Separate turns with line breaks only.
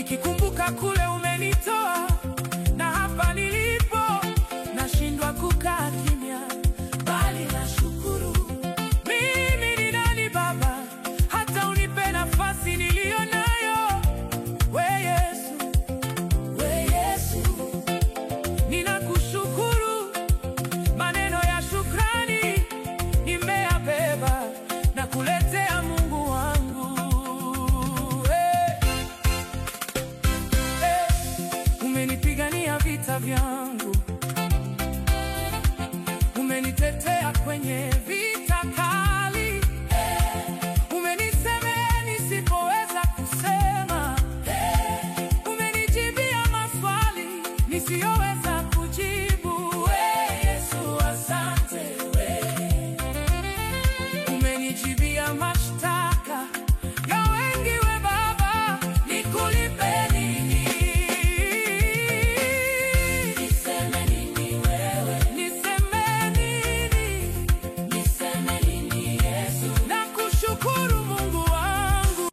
nikikumbuka kule umenitoa na hapa nilipo, nashindwa kukaa kimya, bali nashukuru. Mimi ni nani Baba, hata unipe nafasi niliyo nayo? We Yesu, we Yesu, ninakushukuru. Maneno ya shukrani nimeyabeba na kuletea Mungu wangu. Hey, hey, umenipigania vita vyangu, umenitetea kwenye vita kali, umenisemea nisipoweza kusema, umenijibia maswali nisiyo